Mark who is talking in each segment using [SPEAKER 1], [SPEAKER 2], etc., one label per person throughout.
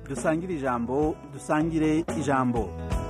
[SPEAKER 1] dusangire ijambo dusangire ijambo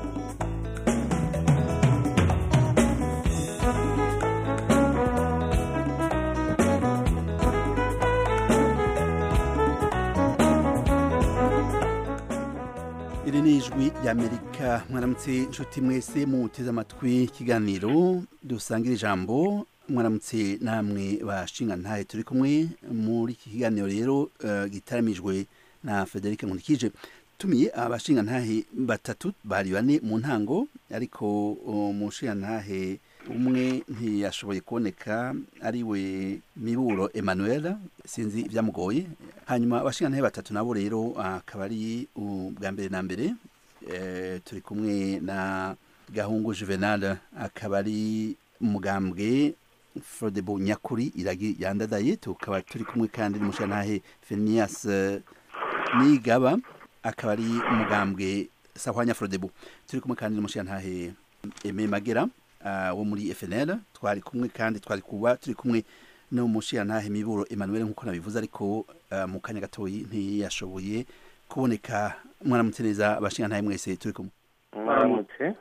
[SPEAKER 1] iri ni ijwi ry'amerika mwaramutse inshuti mwese muteze amatwi ikiganiro dusangira ijambo mwaramutse namwe bashinga ntahe turi kumwe muri iki kiganiro rero uh, gitaramijwe na Frederic Nkundikije tumiye abashinga ntahe batatu bari bane mu ntango ariko umushinga ntahe umwe ntiyashoboye kuboneka ari we miburo Emmanuel sinzi ibyamugoye hanyuma abashinga ntahe batatu nabo rero akaba ari ubwa mbere na mbere eh, turi kumwe na gahungu Juvenal akaba ari umugambwe Frodebo Nyakuri iragi yandadaye tukaba turi kumwe kandi n'umushantahe Phineas Nigaba akaba ari umugambwe Sahwanya Frodebo turi kumwe kandi n'umushantahe Aime Magera uh, wo muri FNL twari kumwe kandi twari kuba turi kumwe n'umushantahe Miburo Emmanuel nkuko nabivuze ariko uh, mu kanya gatoyi ntiyashoboye kuboneka mwaramutse neza abashingantahe mwese turi kumwe
[SPEAKER 2] mwaramutse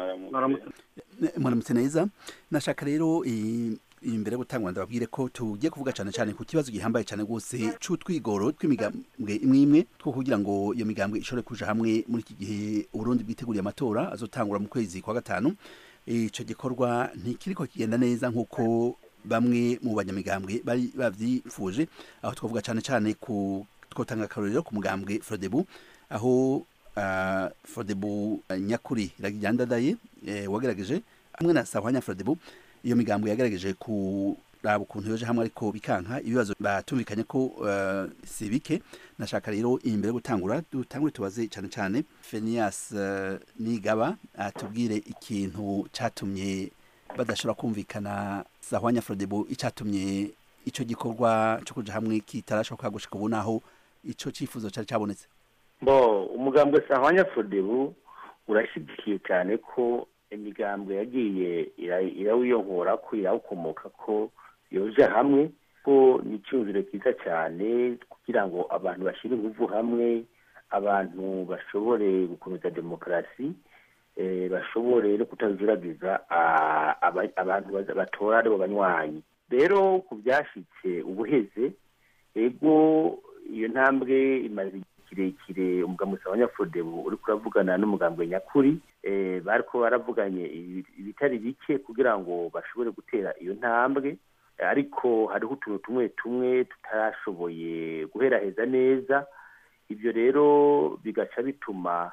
[SPEAKER 1] mwaramutse neza nashaka rero imbere yo gutangwa ndababwire ko tugiye kuvuga cyane cyane ku kibazo gihambaye cyane rwose c'utwigoro tw'imigambwe imwe imwe two kugira ngo iyo migambwe ishobore kuja hamwe muri iki gihe uburundi bwiteguriye amatora azotangura mu kwezi kwa gatanu ico gikorwa ntikiriko kigenda neza nk'uko bamwe mu banyamigambwe bari bavyifuje aho twavuga cyane cyane ku twotanga akarorero ku mugambwe frodebu aho uh, frodebu uh, nyakuri iragijandadaye eh, wagerageje hamwe na sahwanya frodebu iyo migambo yagerageje kuraba ukuntu yoje hamwe ariko bikanka ibibazo batumvikanye ko uh, si bike nashaka rero imbere yo gutangura dutangure tubaze cyane cyane Phineas uh, Nigaba atubwire ikintu catumye badashobora kumvikana sahwanya frodebu icatumye ico gikorwa cyo kuja hamwe kitarashoboka gushika ubu naho ico cifuzo cari cabonetse
[SPEAKER 2] bo umugambwe sahwanya frodebu urashigikiye cyane ko imigambwe yagiye irawiyongora ko irawukomoka ko yoja hamwe ko ni icyumviro cyiza cyane kugira ngo abantu bashyire ingufu hamwe abantu bashobore gukomeza demokarasi bashobore no kutajuragiza abantu batora aribo banywanyi rero ku byashyitse ubuheze ego iyo ntambwe imaze kirekire umugambi wa nyafodebu uri kuravugana n'umugambwe nyakuri bariko baravuganye ibitari bike kugira ngo bashobore gutera iyo ntambwe ariko hariho utuntu tumwe tumwe tutarashoboye guheraheza neza ibyo rero bigaca bituma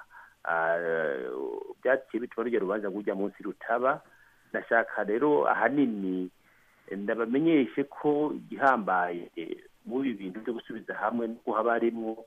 [SPEAKER 2] byaciye bituma rujya rubanza rujya munsi rutaba ndashaka rero ahanini ndabamenyeshe ko igihambaye muri ibi bintu byo gusubiza hamwe nuko haba harimwo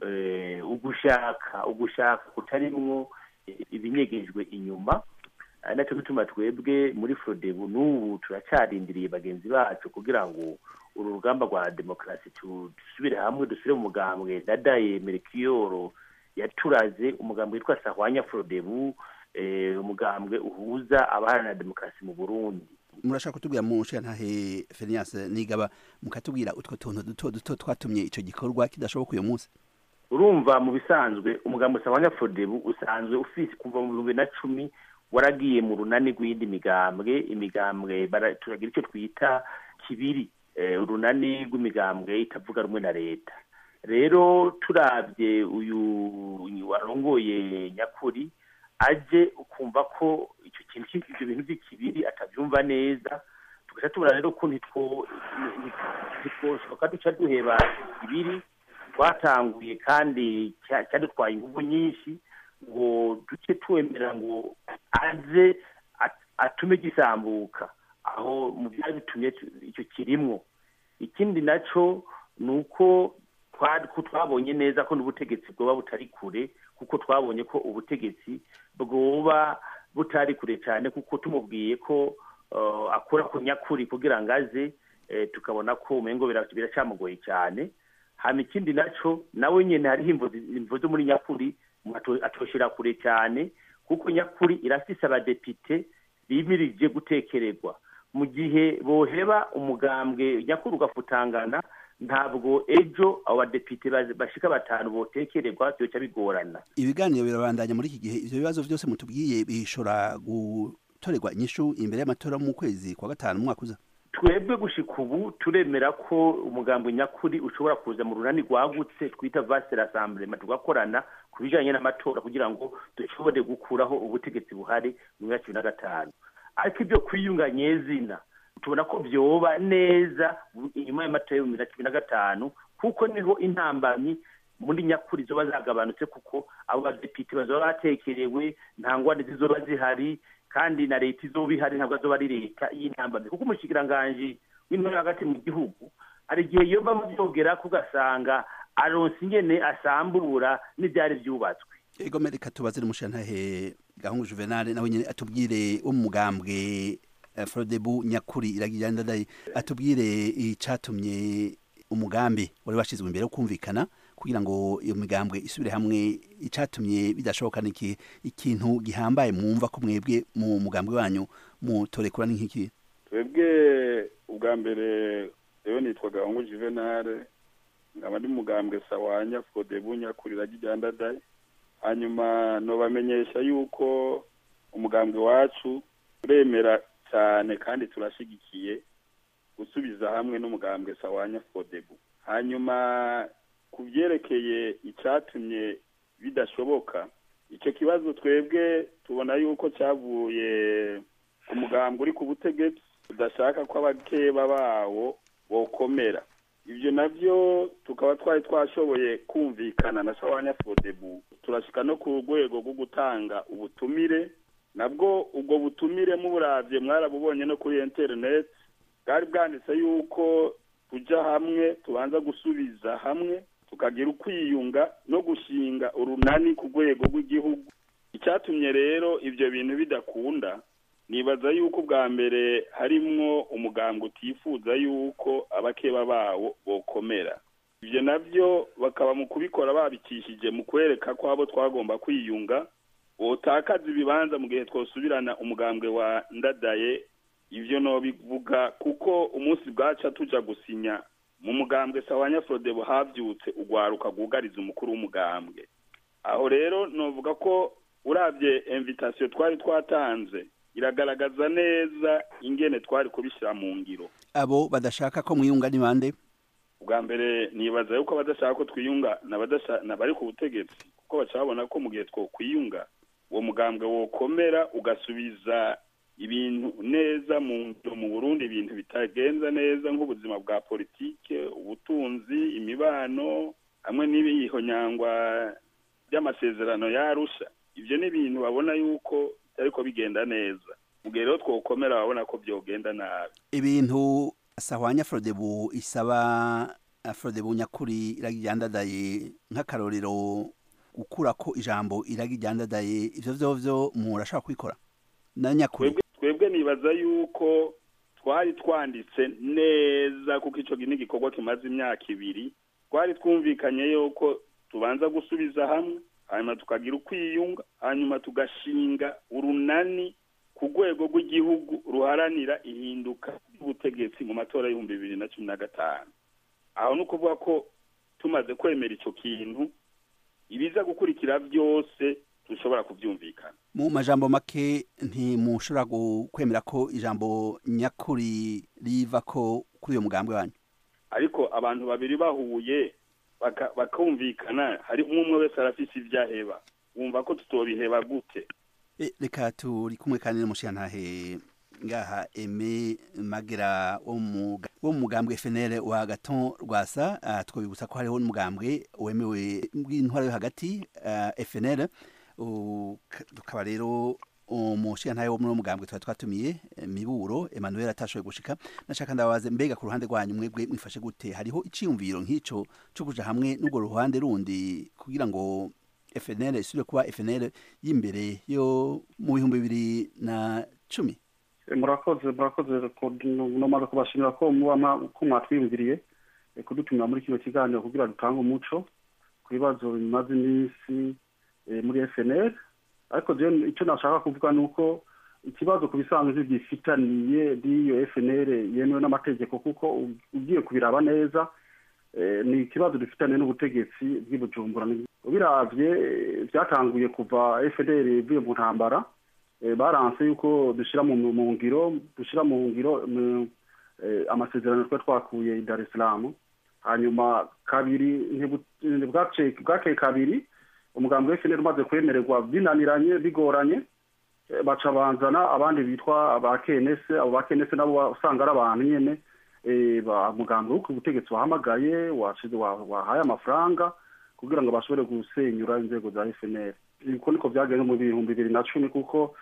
[SPEAKER 2] ugushaka ugushaka kutarimwo ibinyegejwe inyuma nacyo gituma twebwe muri frodebu n'ubu turacarindiriye bagenzi bacu kugira ngo uru rugamba rwa demokarasi dusubire hamwe dusubire mu mugambwe dadaye merikiyoro yaturaze umugambwe witwa sahwanya frodebu umugambwe uhuza abaharanira demokarasi mu burundi
[SPEAKER 1] murashaka kutubwira mu ntahe Phineas Nigaba mukatubwira utwo tuntu duto duto twatumye ico gikorwa kidashoboka uyu munsi
[SPEAKER 2] urumva mu bisanzwe umugambi usabanya frodebu usanzwe ufise kuva mu bihumbi na cumi waragiye mu runani rw'iyindi migambwe imigambwe turagira icyo twita kibiri urunani rw'imigambwe itavuga rumwe na leta rero turabye uyu warongoye nyakuri aje ukumva ko icyo kintu ibyo bintu by'ikibiri atabyumva neza tugaca tubona rero ko ntitwoshoka duca duheba ibiri twatanguye kandi cyadutwaye ingufu nyinshi ngo duce twemera ngo aze atume gisambuka aho mu byari bitumye icyo kirimwo ikindi nacyo ni uko twabonye neza ko n'ubutegetsi bwoba butari kure kuko twabonye ko ubutegetsi bwoba butari kure cyane kuko tumubwiye ko akora ku nyakuri kugira ngo aze tukabona ko umengo biracyamugoye cyane hano ikindi nacyo nawe nyine hariho imvo zo muri nyakuri atoshira kure cyane kuko nyakuri irafise abadepite bimirije gutekererwa mu gihe boheba umugambwe nyakuri ugafutangana ntabwo ejo abo badepite bashika batanu botekererwa byoca bigorana
[SPEAKER 1] ibiganiro birabandanya muri iki gihe ivyo bibazo vyose mutubwiye bishobora gutorerwa inyishu imbere y'amatora mu kwezi kwa gatanu mu mwaka uza
[SPEAKER 2] twebwe gushika ubu turemera ko umugambi nyakuri ushobora kuza mu runani rwagutse twita vaste rassemblement tugakorana ku bijanye n'amatora kugira ngo dushobore gukuraho ubutegetsi buhari mu myaka ibiri na gatanu ariko ibyo kwiyunga nyezina tubona ko vyoba neza inyuma y'amatora y'ibihumbi na cumi na gatanu kuko niho intambamyi muri nyakuri zoba zagabanutse kuko abo badepite bazoba batekerewe nta ngwani zizoba zihari kandi na leta izoba ihari ntabwo azoba ari leta y'intambamyi kuko umushikiranganji w'intore hagati mu gihugu hari igihe yoba muvyogera kugasanga aronse ingene asambura n'ivyari vyubatswe
[SPEAKER 1] ego mereka tubaze n'umushantahe gahungu juvenal nawe nyene atubwire wo mu mugambwe frodebu nyakuri iragira ndadaye atubwire icatumye umugambi wari washizwe imbere wo kumvikana kugira ngo iyo migambwe isubire hamwe icatumye bidashoboka niki ikintu gihambaye mwumva ko mwebwe mu mugambwe wanyu mutorekura ni nkiki
[SPEAKER 3] twebwe ubwa mbere rero nitwa gahungu juvenal nkaba ndi mugambwe sawanya frodebu nyakuri iragira ndadaye hanyuma nobamenyesha yuko umugambwe wacu uremera cyane kandi turashigikiye gusubiza hamwe n'umugambwe sawanya fodebu hanyuma ku byerekeye icyatumye bidashoboka icyo kibazo twebwe tubona yuko cyavuye ku mugambwe uri ku butegetsi udashaka ko abakeba bawo bokomera ibyo nabyo tukaba twari twashoboye kumvikana na sawanya fodebu turashyika no ku rwego rwo gutanga ubutumire nabwo ubwo butumire muburavye mwarabubonye no kuri interineti bwari bwanditse yuko tujya hamwe tubanza gusubiza hamwe tukagira ukwiyunga no gushinga urunani ku rwego rw'igihugu icyatumye rero ibyo bintu bidakunda nibaza yuko ubwa mbere harimwo umugambwe utifuza yuko abakeba bawo bokomera ibyo nabyo bakaba mu kubikora babikishije mu kwereka ko abo twagomba kwiyunga wotakaza ibibanza mu gihe twosubirana umugambwe wa ndadaye ibyo nobivuga kuko umunsi bwaca tuja gusinya mu mugambwe sawanya frodebo havyutse ugwaruka rwugariza umukuru w'umugambwe aho rero novuga ko urabye invitation twari twatanze iragaragaza neza ingene twari kubishyira mu ngiro
[SPEAKER 1] abo badashaka ko mwiyunga ni bande
[SPEAKER 3] ubwa mbere nibaza yuko abadashaka ko twiyunga nabari ku butegetsi kuko baca babona ko mu gihe twokwiyunga uwo mugambwe wokomera ugasubiza ibintu neza mu mu burundi ibintu bitagenza neza nk'ubuzima bwa politike ubutunzi imibano hamwe n'ibihonyangwa by'amasezerano yarusha ibyo ni ibintu babona yuko ariko bigenda neza mu gihe rero twokomera babona ko byogenda nabi
[SPEAKER 1] ibintu sahwanya frodebu isaba frodebu nyakuri iragijyandadaye nk'akarorero gukura ko ijambo iragijyandadaye ivyo vyovyo murashaka kubikora na nyakuri
[SPEAKER 3] twebwe nibaza yuko twari twanditse neza kuko ico ni igikorwa kimaze imyaka ibiri twari twumvikanye yuko tubanza gusubiza hamwe hanyuma tukagira ukwiyunga hanyuma tugashinga urunani ku rwego rw'igihugu ruharanira ihinduka ry'ubutegetsi mu matora y'ibihumbi bibiri na cumi na gatanu aho ni ukuvuga ko tumaze kwemera icyo kintu ibiza gukurikira byose dushobora kubyumvikana
[SPEAKER 1] mu majambo make ntimushobora kwemera ko ijambo nyakuri riva ko kuri uyo mugambwe wanyu
[SPEAKER 3] ariko abantu babiri bahuye bakumvikana hari umwe umwe wese arafise ibyo aheba wumva ko tutobiheba gute
[SPEAKER 1] reka turi kumwe kandi n'umushirantahe ngaha eme magera wo mu mugambwe FNL wa Gaton Rwasa twabibutsa ko hariho n'umugambwe wemewe bw'intwara yo hagati FNL tukaba rero umushirantahe wo muri mugambwe twari twatumiye miburo Emmanuel atashoboye gushika nashaka ndabaze mbega ku ruhande rwanyu mwebwe mwifashe gute hariho iciyumviro nk'ico cyo kuja hamwe n'ubwo ruhande rundi kugira ngo FNL isubire kuba FNL y'imbere yo mu bihumbi bibiri na cumi
[SPEAKER 4] murakoze murakoze nomaze kubashimira ko muba ko mwatwiyumviriye kudutumira muri kino kiganiro kugira dutange umuco ku bibazo bimaze iminsi muri FNL ariko jewe icyo nashaka kuvuga ni uko ikibazo ku bisanzwe gifitaniye n'iyo FNL yemewe n'amategeko kuko ugiye kubiraba neza ni ikibazo dufitanye n'ubutegetsi bw'ibujumbura biravye byatanguye kuva fdr ivuye mu ntambara baranse yuko dushyira mu ngiro dushyira mu ngiro amasezerano twari twakuye i dar es salaam hanyuma kabiri bwakeye kabiri umugambi wa fdr umaze kwemererwa binaniranye bigoranye baca banzana abandi bitwa ba kenese abo ba kenese nabo usanga ari abantu nyene umugambi w'uko ubutegetsi wahamagaye wahaye amafaranga kugira ngo bashobore gusenyura inzego za fnr uko niko byagenze mu bihumbi bibiri na cumi kuko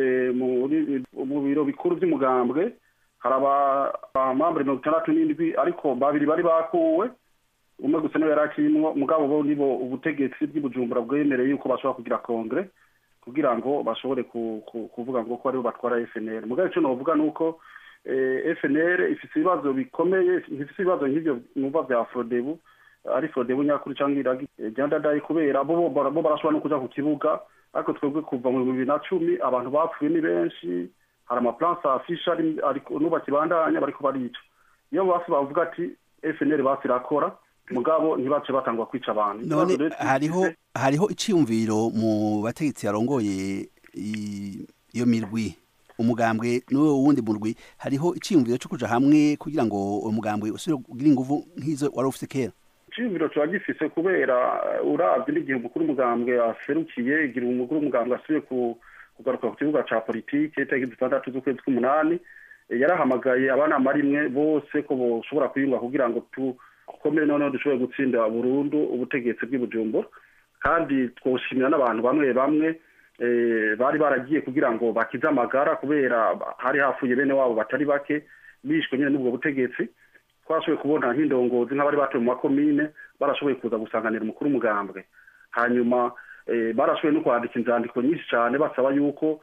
[SPEAKER 4] mu biro bikuru by'umugambwe hari abamambure mirongo itandatu n'indwi ariko babiri bari bakuwe umwe gusa niwe yari akirimwo mugabo bo nibo ubutegetsi bw'ibujumbura bwemereye yuko bashobora kugira kongere kugira ngo bashobore kuvuga ngo ko aribo batwara fnr mugabo icyo novuga ni uko fnr ifite ibibazo bikomeye ifite ibibazo nk'ibyo numva bya frodebu ari frodebu nyakuri cyangwa iragi ryandadaye kubera bo barashobora no kuja ku kibuga ariko twebwe kuva mu bibiri na cumi abantu bapfuye ni benshi hari amaplanse afisha n'ubu bakibandanya bariko barica iyo basi bavuga ati fnr basi irakora mugabo ntibace batangwa kwica abantu
[SPEAKER 1] none hariho hariho iciyumviro mu bategetsi yarongoye iyo mirwi umugambwe n'uwo wundi murwi hariho iciyumviro cyo kuja hamwe kugira ngo umugambwe usubire kugira inguvu nk'izo wari ufite kera
[SPEAKER 4] iciyumviro kiba gifise kubera uravye n'igihe umukuru umugambwe aserukiye igira umukuru umugambwe asubiye kugaruka ku kibuga ca politike itariki zitandatu z'ukwezi kw'umunani yarahamagaye abanama rimwe bose ko boshobora kwiyunga kugira ngo dukomere noneho dushobore gutsinda burundu ubutegetsi bw'ibujumbura kandi twoshimira n'abantu bamwe bamwe bari baragiye kugira ngo bakize amagara kubera hari hafuye bene wabo batari bake bishwe nyine n'ubwo butegetsi twashoboye kubona nk'indongozi nk'abari batuye mu makomine barashoboye kuza gusanganira umukuru umugambwe hanyuma barashoboye no kwandika inzandiko nyinshi cyane basaba yuko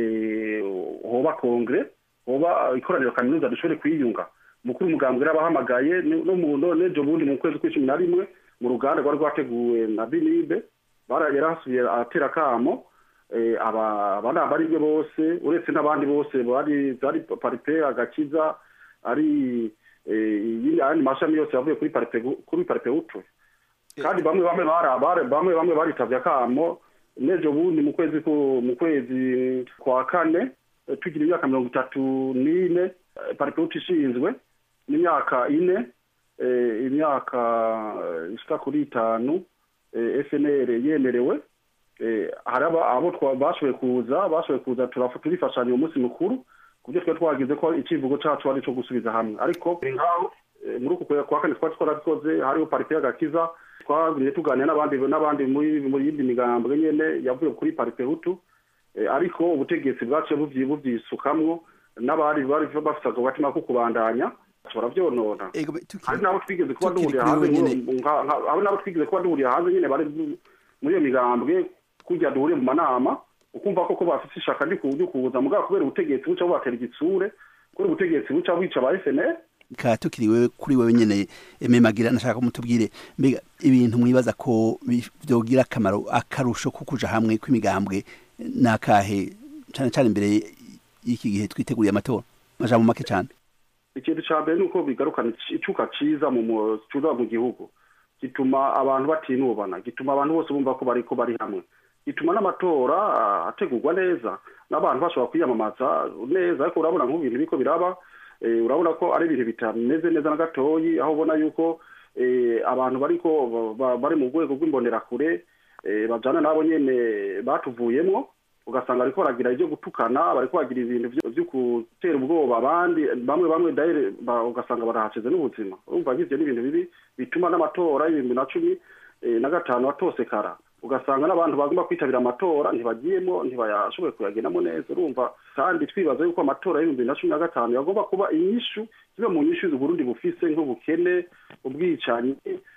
[SPEAKER 4] hoba kongere hoba ikoraniro kaminuza dushobore kwiyunga umukuru umugambwe yarabahamagaye no mu n'ejo bundi mu kwezi kw'icumi na rimwe mu ruganda rwari rwateguwe na binibe yarahasubiye atera akamo abanama ari byo bose uretse n'abandi bose bari zari paripe agakiza ari ayandi mashami yose yavuye kuri paripe kuri paripe utwe kandi bamwe bamwe bamwe bamwe baritavye akamo n'ejo bundi mu kwezi mu kwezi kwa kane tugira imyaka mirongo itatu n'ine paripe utwe ishinzwe n'imyaka ine imyaka ishika kuri itanu fnr yemerewe hari abo bashoboye kuza bashoboye kuza turifashanya uwo munsi mukuru kubyo twari twagize ko icivugo cacu ari co gusubiza hamwe ariko ngaho muri uku kwezi kwa kane twari twarabikoze hariho parite y'agakiza twagumye tuganira n'abandi n'abandi muri yindi migambwe nyene yavuye kuri parite hutu ariko ubutegetsi bwaciye buvyisukamwo n'abari bari bafite agatima ko kubandanya bashobora vyonona hari n'abo twigeze kuba duhuriye hanze abo n'abo twigeze kuba duhuriye hanze nyene bari muri iyo migambwe kujya duhuriye mu manama ukumva koko bafite ishaka ryo kuza mugabo kubera ubutegetsi buca bubatera igitsure kubera ubutegetsi buca bwica ba FNL
[SPEAKER 1] ka tukiriwe kuri wewe nyene ememagira nashaka ko mutubwire mbega ibintu mwibaza ko byogira akamaro akarusho ko kuja hamwe kw'imigambwe nakahe cane cane imbere y'iki gihe twiteguriye amatora majambo make cane
[SPEAKER 4] ikintu ca mbere nuko bigarukana icuka ciza mu cuza mu gihugu gituma abantu batinubana gituma abantu bose bumva ko bariko bari hamwe bituma n'amatora ategurwa neza n'abantu bashobora kwiyamamaza neza ariko urabona nk'ibintu biriko biraba urabona ko ari ibintu bitameze neza na gatoyi aho ubona yuko abantu bariko bari mu rwego rw'imbonerakure bajana nabo nyene batuvuyemwo ugasanga bariko baragira ibyo gutukana bariko bagira ibintu vyo gutera ubwoba abandi bamwe bamwe daire ugasanga barahacize n'ubuzima urumva nk'ivyo ni ibintu bibi bituma n'amatora y'ibihumbi na cumi na gatanu atosekara ugasanga n'abantu bagomba kwitabira amatora ntibagiyemo ntibayashoboye kuyagendamo neza urumva kandi twibaza yuko amatora y'ibihumbi na cumi na gatanu yagomba kuba inyishu zimwe mu nyishu z'uburundi bufise nk'ubukene ubwicanyi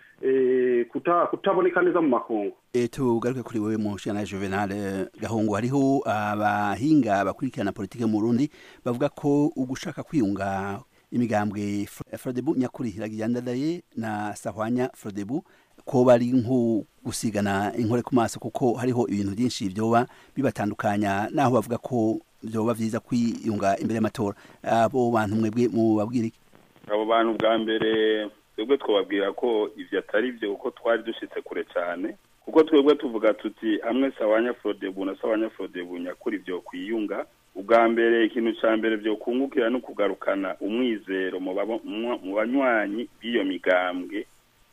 [SPEAKER 4] kutaboneka neza mu makungu
[SPEAKER 1] tugaruke kuri wewe mushana juvenal gahungu hariho abahinga bakurikirana politike mu burundi bavuga ko ugushaka kwiyunga imigambwe frodebu nyakuri iragiyandadaye na sahwanya frodebu ko bari nko gusigana inkore ku maso kuko hariho ibintu byinshi byoba bibatandukanya naho bavuga ko byoba byiza kwiyunga imbere y'amatora abo bantu mwebwe mubabwira iki
[SPEAKER 3] abo bantu bwa mbere twebwe twababwira ko ivyo atari byo kuko twari dushitse kure cyane kuko twebwe tuvuga tuti hamwe sawanya frodebu na sawanya frodebu nyakuri vyo kwiyunga ubwa mbere ikintu ca mbere vyo kungukira no kugarukana umwizero mu babo- mu- mu banywanyi b'iyo migambwe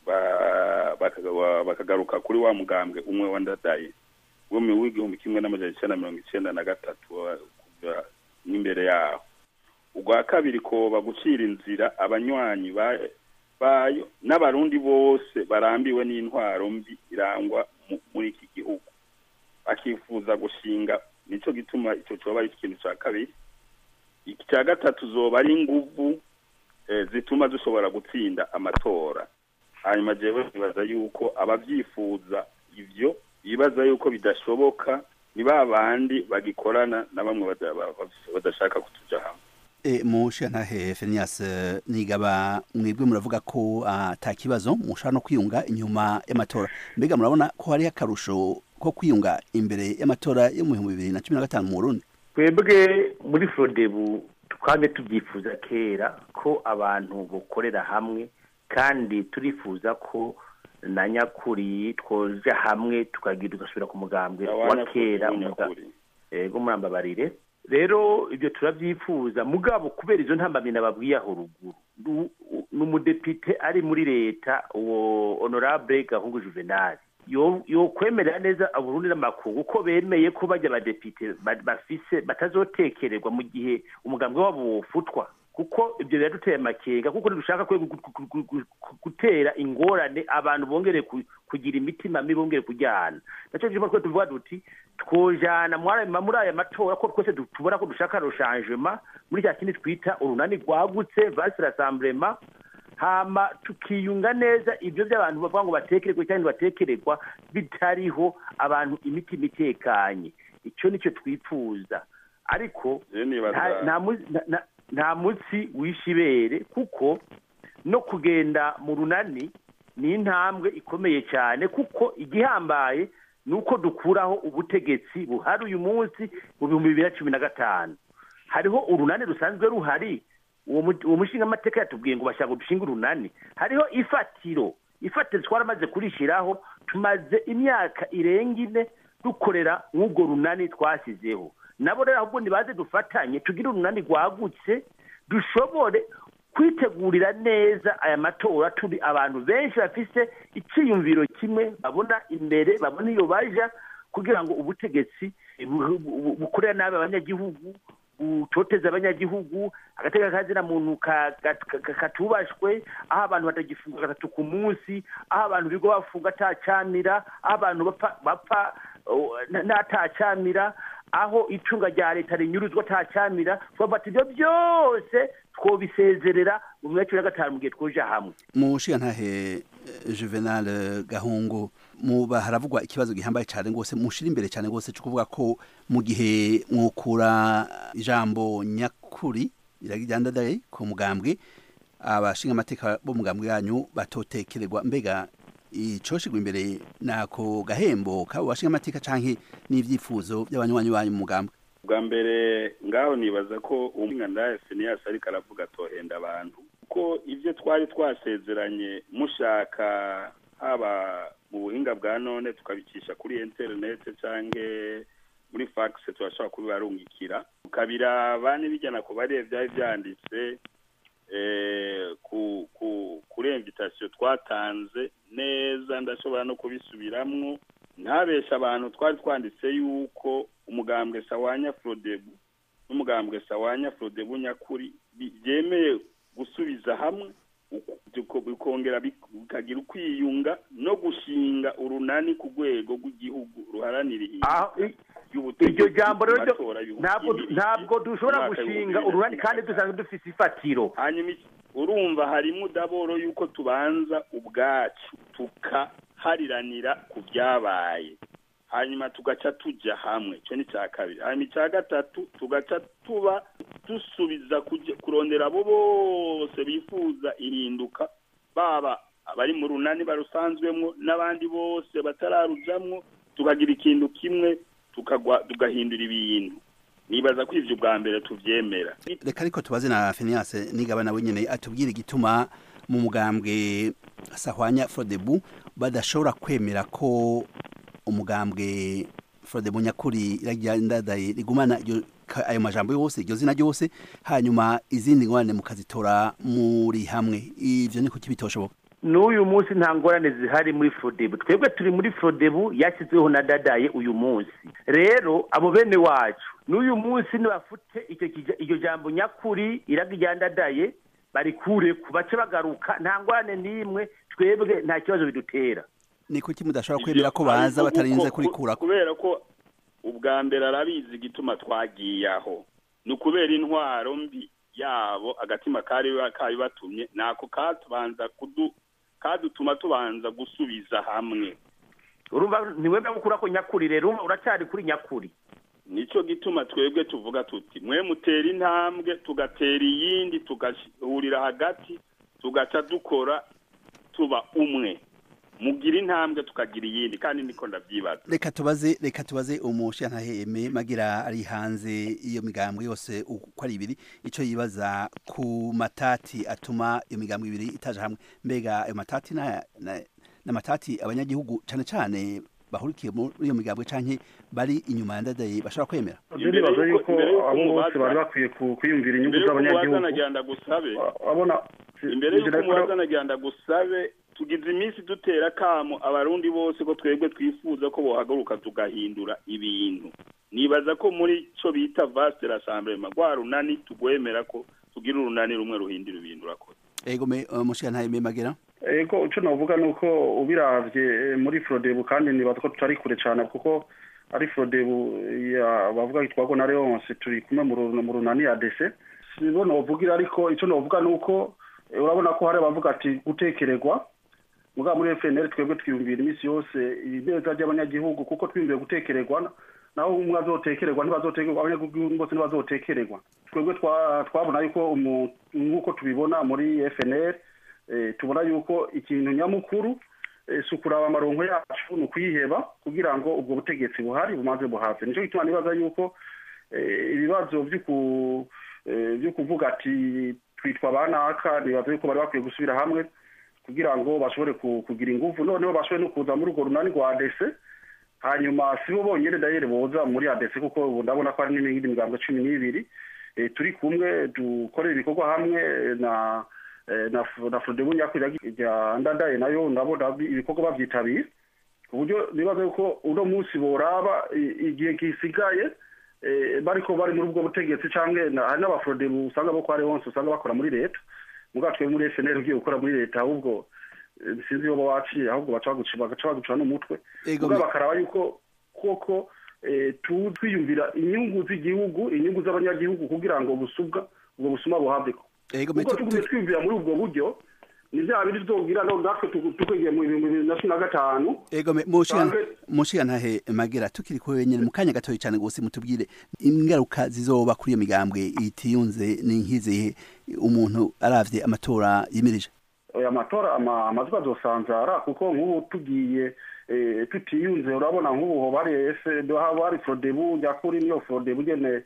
[SPEAKER 3] ba- bakaga- bakagaruka kuri wa mugambwe umwe wa ndadaye wo mu w'igihumbi kimwe n'amajana icenda na mirongo icenda na gatatu wa- kuva n'imbere yaho ubwa kabiri koba gucira inzira abanywanyi ba- bayo n'abarundi bose barambiwe n'intwaro mbi irangwa mu- muri iki gihugu bakifuza gushinga nico gituma ico coba ari ikintu ca kabiri icya gatatu zoba ari inguvu eh, zituma dushobora gutsinda amatora hanyuma jewe nibaza yuko abavyifuza ivyo bibaza yuko bidashoboka ni ba bandi bagikorana na bamwe bada- ba- ba- badashaka kutuja hamwe
[SPEAKER 1] E, mushantahe Fenias eh, nigaba mwebwe muravuga ko ata kibazo mushaka no kwiyunga inyuma y'amatora mbega murabona ko hari akarusho ko kwiyunga imbere y'amatora yo mu bihumbi bibiri na cumi na gatanu mu Burundi
[SPEAKER 2] twebwe muri frodebu twame tubyifuza kera ko abantu bokorera hamwe kandi turifuza ko na nyakuri twoja hamwe tukagira tugasubira ku mugambwe wa kera umuga-
[SPEAKER 3] nyakuri
[SPEAKER 2] ego murambabarire rero ibyo turabyifuza mugabo kubera izo ntambamyi nababwiye aho ruguru Nu- ni umudepite ari muri leta uwo honorable gahungu juvenal yo- yokwemerera neza aburundi n'amakungu ko bemeye ko bajya abadepite ba- bafise batazotekererwa mu gihe umugambi wabo wofutwa kuko ibyo biraduteye amakenga kuko ntidushaka kwe gu- gu- gu- gu- gu- gutera ingorane abantu bongere ku- kugira imitima mibi bongere kujyana nacyo gituma twe tuvuga duti twojana muri aya- muri aya matora ko twese du- tubona ko dushaka rushanjema muri cya kindi twita urunani rwagutse vasi rasamburema hama tukiyunga neza ibyo by'abantu bavuga ngo batekererwe cyangwa batekererwa bitariho abantu imitima itekanye icyo nicyo twifuza ariko
[SPEAKER 3] je nibaza
[SPEAKER 2] nta- nta mu- nta- nta- nta munsi wishe ibere kuko no kugenda mu runani ni intambwe ikomeye cyane kuko igihambaye ni uko dukuraho ubutegetsi buhari uyu munsi mu bihumbi bibiri na cumi na gatanu hariho urunani rusanzwe ruhari uwo mu- uwo mushingamateka yatubwiye ngo bashaka ngo dushinge urunani hariho ifatiro ifatiro twaramaze kurishyiraho tumaze imyaka irenga ine dukorera nk'ubwo runani twashyizeho nabo rero ahubwo nibaze dufatanye tugire urunani rwagutse dushobore kwitegurira neza aya matora turi abantu benshi bafise icyiyumviro kimwe babona imbere babona iyo baja kugira ngo ubutegetsi bu- bu- bukorera nabi abanyagihugu butoteza abanyagihugu agateka kazina muntu ka- ka- ka- katubashwe aho abantu batagifunga gatatu ku munsi aho abantu bigo bafunga atacanira aho abantu bapfa bapfa oh, na- n'atacanira aho icunga rya leta rinyuruzwa atacanira twafata ibyo byose twobisezerera mu mwaka wa gatanu mu gihe twoja hamwe
[SPEAKER 1] mushigantahe eh, Juvenal eh, Gahungu muba haravugwa ikibazo gihambaye cyane rwose mushira imbere cyane rwose cyo kuvuga ko mu gihe mwukura ijambo nyakuri iragijyandadaye ku mugambwe abashinga amateka bo mugambwe yanyu batotekererwa mbega icoshigwa imbere nako gahembo kabo bashinga amateka canke n'ivyifuzo by'abanywanyi banyu mu mugambwe
[SPEAKER 3] bwa mbere ngaho nibaza ko umwana Phineas ariko aravuga atohenda abantu kuko ibyo twari twasezeranye mushaka haba mu buhinga bwa none tukabicisha kuri internet canke muri fax turashobora kubibarungikira tukabiraba n'ibijyana ku barebe byari byanditse eh, ku ku kuri invitation twatanze neza ndashobora no kubisubiramwo ntabesha abantu twari twanditse yuko umugambwe sawanya frodebu n'umugambwe sawanya frodebu nyakuri bi- byemeye gusubiza hamwe uku- biko- bikongera bik- bikagira ukwiyunga no gushinga urunani ku rwego rw'igihugu ruharanira
[SPEAKER 2] Aho-
[SPEAKER 3] ihinduka
[SPEAKER 2] i-
[SPEAKER 3] ry'ubutegetsi
[SPEAKER 2] iryo jambo rero
[SPEAKER 3] mu
[SPEAKER 2] ryo-
[SPEAKER 3] matora y'ibihumbi
[SPEAKER 2] ntabwo
[SPEAKER 3] bibiri
[SPEAKER 2] ntabwo dushobora
[SPEAKER 3] mu mwaka
[SPEAKER 2] gushinga
[SPEAKER 3] w'ibihumbi
[SPEAKER 2] urunani
[SPEAKER 3] bibiri na
[SPEAKER 2] kandi
[SPEAKER 3] cumi na
[SPEAKER 2] dusanzwe dufite ifatiro
[SPEAKER 3] hanyuma iki- urumva harimo udaboro yuko tubanza ubwacu tukahariranira ku byabaye hanyuma tugaca tujya hamwe icyo ni icya kabiri hanyuma icya gatatu tugaca tuba dusubiza kujya- kurondera abo bose bifuza ihinduka baba abari mu runani barusanzwemo n'abandi bose batararujamwo tukagira ikintu kimwe tukagwa tugahindura ibintu nibaza ko ivyo bwa mbere tuvyemera
[SPEAKER 1] reka ariko tubaze na Phineas nigaba nawe nyene atubwire igituma mu mugambwe sahwanya frodebu badashobora kwemera ko umugambwe frodebu nyakuri iragendadaye rigumana iryo ka- ayo majambo yose iryo zina ryose hanyuma izindi ngorane mukazitora muri hamwe ivyo ni kuki bitoshoboka
[SPEAKER 2] n'uyu munsi nta ngorane zihari muri frodebu twebwe turi muri frodebu yashyizweho na dadaye uyu munsi rero abo bene wacu n'uyu munsi nibafute icyo kija- iryo jambo nyakuri iraga irya dadaye barikure ku bace bagaruka nta ngorane n'imwe twebwe nta kibazo bidutera
[SPEAKER 1] ni kuki mudashobora kwemera ko baza batarinze kurikurako
[SPEAKER 3] kubera ko ubwa mbere arabizi igituma twagiye aho ni ukubera intwaro mbi yabo agatima kari kabibatumye nako katubanza kudu kadutuma tubanza gusubiza hamwe
[SPEAKER 2] urumva ntiwemera gukura ko nyakuri rero urumva uracyari kuri nyakuri
[SPEAKER 3] nicyo gituma twebwe tuvuga tuti mwe mutera intambwe tugatera iyindi tugahurira hagati tugaca dukora tuba umwe mugira intambwe tukagira iyindi kandi niko ndabyibaza
[SPEAKER 1] reka tubaze reka tubaze umushantaheme magira ari hanze iyo migambwe yose uko ari ibiri ico yibaza ku matati atuma iyo migambwe ibiri itaje hamwe mbega ayo matati na, na, na matati abanyagihugu cane cane bahurikiye muri iyo migambwe canke bari inyuma ya ndadaye bashobora kwemera
[SPEAKER 4] je nibaza
[SPEAKER 3] yuko-
[SPEAKER 4] yuko
[SPEAKER 3] imbere yuko
[SPEAKER 4] abo bose
[SPEAKER 3] umubaza-
[SPEAKER 4] bari bakwiye ku- kwiyumvira inyungu
[SPEAKER 3] imbere y'uko umubaza
[SPEAKER 4] z'abanyagihugu
[SPEAKER 3] nagenda gusabe
[SPEAKER 4] abona
[SPEAKER 3] imbere y'uko umubaza nagenda gusabe tugize iminsi dutera akamo abarundi bose ko twebwe twifuza ko bohaguruka tugahindura ibintu nibaza ko muri cyo bita vaste rassemblement rwa runani tugwemera ko tugira urunani rumwe ruhindura ibintu urakoze
[SPEAKER 1] ego me umushantaheme magira
[SPEAKER 4] ego icyo navuga ni uko ubiravye eh, muri frodebu kandi nibaza ko tutari kure cyane kuko ari frodebu ya bavuga yitwago na leonce turi kumwe mu ru- mu runani ya dese sibo novugira ariko icyo novuga ni uko eh, urabona ko hari abavuga ati gutekererwa muga muri FNL twebwe twiyumvira iminsi yose ineza ry'abanyagihugu kuko twiyumviye gutekererwa naho umwe azotekererwa ntibazotekererwa abanyagihugu bose ntibazotekererwa twebwe twa- twabona yuko umu- nk'uko tubibona muri FNL eh, tubona yuko ikintu nyamukuru eh, si ukuraba amaronko yacu ni ukuyiheba kugira ngo ubwo butegetsi buhari bumaze buhave nicyo gituma nibaza yuko eh, ibibazo vy'uku- eh, vyo kuvuga ati twitwa banaka nibaza yuko bari bakwiye gusubira hamwe kugira ngo bashobore ku- kugira ingufu noneho bashobore no kuza muri urwo runani rwa adese hanyuma si bo bonyene dayere boza muri adese kuko ubu ndabona ko hari n'iyindi migambwe cumi n'ibiri eh, turi kumwe dukorera ibikorwa hamwe na eh, na F- na frodebu nyakwira rya ndadaye nayo ndabona bi- ibikorwa bavyitabira ku buryo nibaza yuko uno munsi boraba i- igihe gisigaye eh, bariko bari muri ubwo butegetsi canke na- hari n'abafrodebu usanga bo kwa Leonce usanga bakora muri leta muga twe muri FNL ugiye gukora muri leta ahubwo eh, sinzi iyo baba waciye ahubwo baca baguca bagaca baguca n'umutwe
[SPEAKER 1] Ego
[SPEAKER 4] muga
[SPEAKER 1] me-
[SPEAKER 4] bakaraba yuko koko eh, tu- twiyumvira inyungu z'igihugu inyungu z'abanyagihugu kugira ngo busubwa ubwo busuma buhaveko
[SPEAKER 1] ego me
[SPEAKER 4] kuko
[SPEAKER 1] tu-
[SPEAKER 4] tugumye
[SPEAKER 1] tu-
[SPEAKER 4] twiyumvira muri ubwo buryo ni vya bindi tuzogira no natwe tugu- tukwegeye mu bihumbi bibiri na cumi na gatanu
[SPEAKER 1] ego me mushikana
[SPEAKER 4] Canke-
[SPEAKER 1] mushikantahe magira tukiri ko wenyene mu kanya gatoyi cyane gose mutubwire ingaruka zizoba kuri iyo migambwe itiyunze ni nk'izihe umuntu aravye amatora yimirije
[SPEAKER 4] aya matora ama- amajwi azosanzara kuko nk'ubu tugiye eh, tutiyunze urabona nk'ubu hoba hari ese haba hari frodebu nyakuri niyo frodebu nyene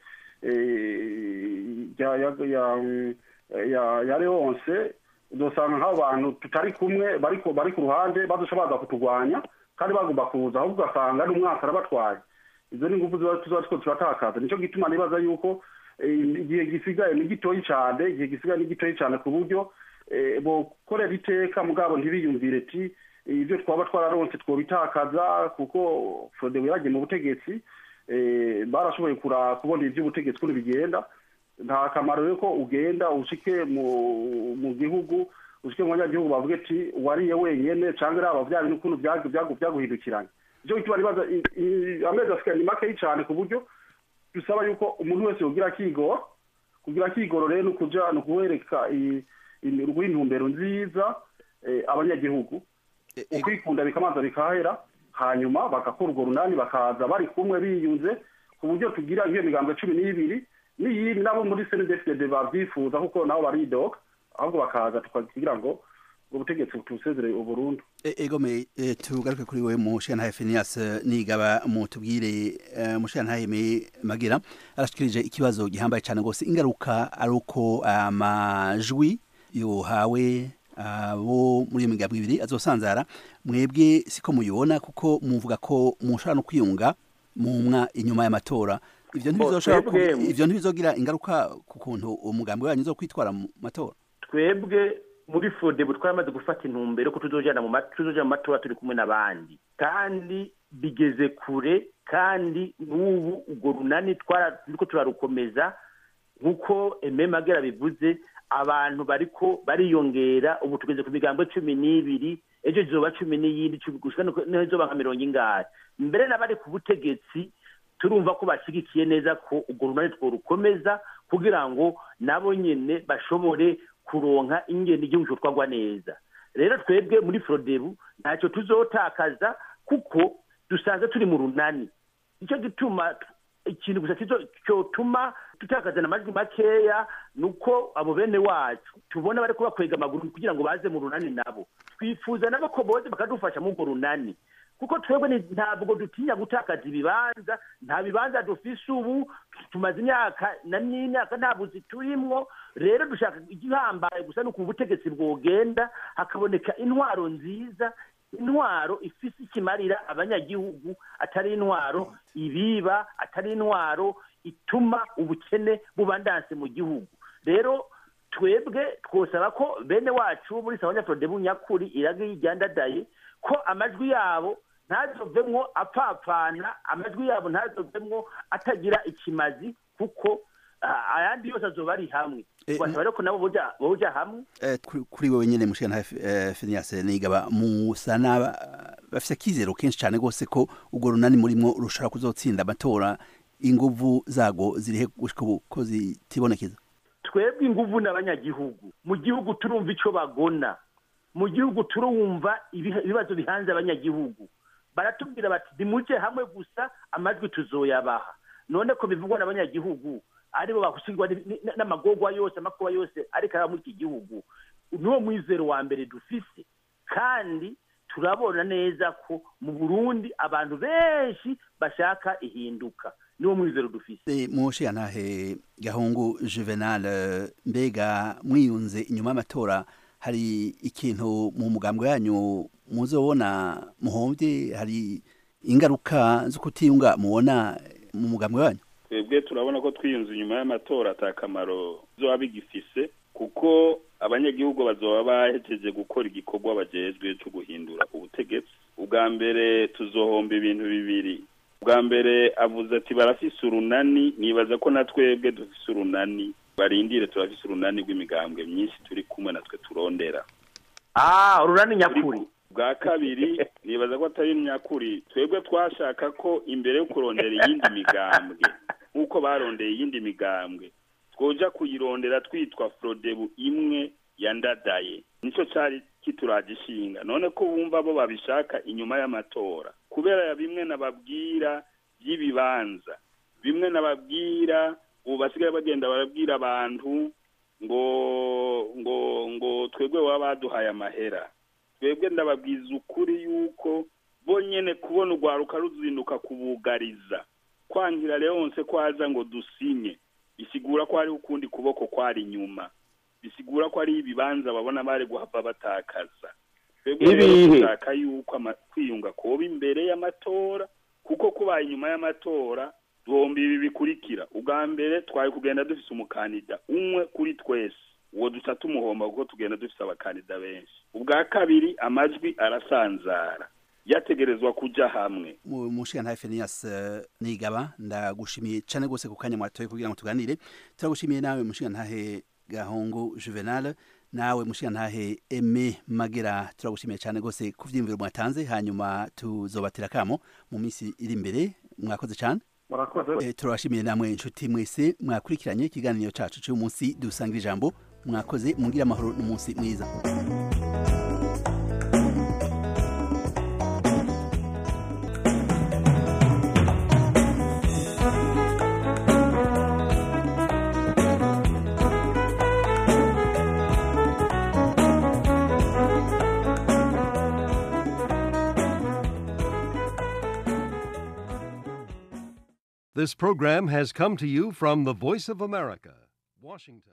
[SPEAKER 4] eh, ya ya ya ya ya leonce uzosanga nk'abantu tutari kumwe bariko bari ku ruhande bazoca baza kutugwanya kandi bagomba kuza ahubwo ugasanga n'umwaka arabatwaye izo ni ingufu ziba tuzoba turiko turatakaza nico gituma nibaza yuko eh, igihe gisigaye ni gitoyi cane igihe gisigaye ni gitoyi cane ku buryo eh, bokorera iteka mugabo ntibiyumvire ti ibyo twaba twararonse twobitakaza kuko frodebu yaragiye mu butegetsi eh, barashoboye kura kubona ivy'ubutegetsi ukuntu bigenda nta kamaro rero ko ugenda ushike mu mu gihugu ushike mu banyagihugu bavuge ati wariye wenyene canke raba vya bintu ukuntu vyagu- vyagu- vyaguhindukiranye ivyo bituma nibaza i- i- amezi asigaye ni makeyi cane ku buryo dusaba yuko umuntu wese yogira akigoro kugira akigoro rero ni ukuja ni ukuwereka i- i- guha intumbero nziza eh, abanyagihugu
[SPEAKER 1] E- ego-
[SPEAKER 4] ukwikunda bikamanza bikahera hanyuma bagakora urwo runani bakaza bari kumwe biyunze ku buryo tugira nk'iyo migambwe cumi n'ibiri n'iyindi nabo muri senedefide babyifuza kuko nabo baridoga ahubwo bakaza tukagira ngo ubwo butegetsi butusezereye uburundu
[SPEAKER 1] E- ego me e, tugaruke kuri wewe mushikantahe Phineas eh, nigaba mutubwire eh, mushikantahe me magira arashikirije ikibazo gihambaye cyane gose ingaruka ari uko amajwi yohawe abo muri iyo migambwe ibiri azosanzara mwebwe siko muyibona kuko muvuga ko mushobora no kwiyunga mumwa inyuma y'amatora ivyo ntibizoshobora ku-
[SPEAKER 2] twebwe-
[SPEAKER 1] ivyo ntibizogira ingaruka ku kuntu umugambi wanyu uzo kwitwara mu matora
[SPEAKER 2] twebwe muri fodebu twamaze gufata intumbero ko tuzojana mu ma- tuzoja mu matora turi kumwe n'abandi kandi bigeze kure kandi n'ubu urwo runani twara turiko turarukomeza nk'uko eme magera bivuze abantu bariko bariyongera ubu tugeze ku migambwe cumi n'ibiri ejo zizoba cumi n'iyindi cumi gushika niho izoba nka mirongo ingahe mbere n'abari ku butegetsi turumva ko bashyigikiye neza ko urwo runani tworukomeza kugira ngo nabo nyene bashobore kuronka ingene igihugu cotwagwa neza rero twebwe muri frodebu ntacyo tuzotakaza kuko dusanzwe turi mu runani nicyo gituma ikintu gusa kizo- cyotuma tutakazana amajwi makeya ni uko abo bene wacu tubona bari kubakwega amaguru kugira ngo baze mu runani nabo twifuza nabo ko boze bakadufasha muri urwo runani kuko twebwe ni- ntabwo dutinya gutakaza ibibanza nta bibanza dufise ubu tumaze imyaka na n'imyaka nta buzi turimwo rero dushaka igihambaye gusa ni ukuntu ubutegetsi bwogenda hakaboneka intwaro nziza intwaro ifise ikimarira abanyagihugu atari intwaro ibiba atari intwaro ituma ubukene bubandanse mu gihugu rero twebwe twosaba ko bene wacu muri sabanyaprodebu nyakuri irage yijyandadaye ko amajwi yabo ntazovemwo apfapfana amajwi yabo ntazovemwo atagira ikimazi kuko ah, ayandi yose azoba ari hamwe
[SPEAKER 1] Eh,
[SPEAKER 2] twasaba rero ko nabo boja boja hamwe
[SPEAKER 1] Eh, kuri- kuri wewe nyene mushikana Phineas Nigaba musa n'aba bafise akizero kenshi cyane gose ko urwo runani murimwo rushobora kuzotsinda amatora inguvu zago zirihe gushika ubu ko zitibonekeza
[SPEAKER 2] twebwe inguvu n'abanyagihugu mu gihugu turumva ico bagona mu gihugu turumva ibiha- ibibazo bihanze abanyagihugu baratubwira bati nimuje hamwe gusa amajwi tuzoyabaha none ko bivugwa n'abanyagihugu aribo bahusigwa ni- ni- n'amagorwa yose amakuba yose ariko aba muri iki gihugu niwo mwizero wa mbere dufise kandi turabona neza ko mu burundi abantu benshi bashaka ihinduka niwo mwizero dufise
[SPEAKER 1] Eh, mushiyantahe gahungu Juvenal eh, mbega mwiyunze inyuma y'amatora hari ikintu mu mugambwe yanyu muzobona muhomvye hari ingaruka zo kutiyunga mubona mu mugambwe wanyu
[SPEAKER 3] twebwe turabona ko twiyunze inyuma y'amatora ata kamaro bizoba bigifise kuko abanyagihugu bazoba bahejeje gukora igikorwa bajejwe cyo guhindura ubutegetsi ubwa mbere tuzohomba ibintu bibiri ubwa mbere avuze ati barafise urunani nibaza ko na twebwe dufise urunani barindire turafise urunani rw'imigambwe myinshi turi kumwe natwe turondera
[SPEAKER 2] ah urunani nyakuri
[SPEAKER 3] bwa kabiri nibaza ko atari nyakuri twebwe twashaka ko imbere yo kurondera iyindi migambwe nk'uko barondeye iyindi migambwe twoja kuyirondera twitwa frodebu imwe yandadaye nicyo cyari kituragishinga none ko bumva bo babishaka inyuma y'amatora kubera ya bimwe nababwira by'ibibanza bimwe nababwira ubu basigaye bagenda barabwira abantu ngo ngo ngo twebwe baba baduhaye amahera twebwe ndababwiza ukuri yuko bonyene kubona urwaruka ruzinduka kubugariza kwangira leonse ko aza ngo dusinye bisigura ko hariho ukundi kuboko kwari inyuma bisigura ko ari ibibanza babona bari guhava batakaza twebwe rero
[SPEAKER 2] Ibihe.
[SPEAKER 3] dushaka yuko ama- kwiyunga kuba imbere y'amatora kuko kubaye inyuma y'amatora duhomba ibi bikurikira ubwa mbere twari kugenda dufise umukandida umwe kuri twese uwo duca tumuhomba kuko tugenda dufise abakandida benshi ubwa kabiri amajwi arasanzara yategerezwa kuja hamwe
[SPEAKER 1] mu mushiyantahe Phineas eh, Nigaba ndagushimiye cyane gose ku kanya mwatoye kugira ngo tuganire turagushimiye nawe mushiyantahe gahungu Juvenal nawe mushiyantahe Aime Magera turagushimiye cyane gose ku vyiyumviro mwatanze hanyuma tuzobatera kamo mu minsi iri imbere mwakoze cyane
[SPEAKER 4] murakoze
[SPEAKER 1] Eh, turabashimiye namwe inshuti mwese mwakurikiranye ikiganiro cacu cy'uyu munsi dusangira ijambo mwakoze mungire amahoro n'umunsi mwiza
[SPEAKER 5] This program has come to you from the Voice of America, Washington.